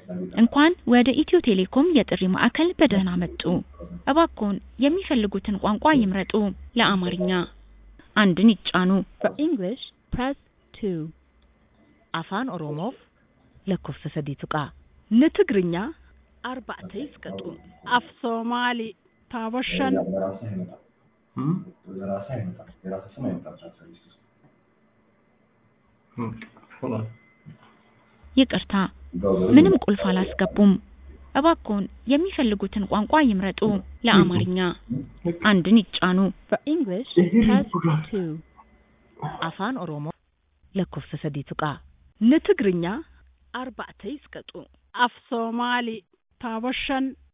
እንኳን ወደ ኢትዮ ቴሌኮም የጥሪ ማዕከል በደህና መጡ! እባክዎን የሚፈልጉትን ቋንቋ ይምረጡ! ለአማርኛ አንድን ይጫኑ። For English, press 2. Afaan Oromoof lakkoofsa sadii tuqaa. ንትግርኛ Arba'ata isqaxu. አፍ ሶማሊ ታቦሸን ይቅርታ፣ ምንም ቁልፍ አላስገቡም። እባክዎን የሚፈልጉትን ቋንቋ ይምረጡ። ለአማርኛ አንድን ይጫኑ። For English, press 2. Afaan Oromoof lakkoofsa sadii tuqaa. ንትግርኛ Arba'ata isqaxu. አፍ ሶማሊ ታቦሸን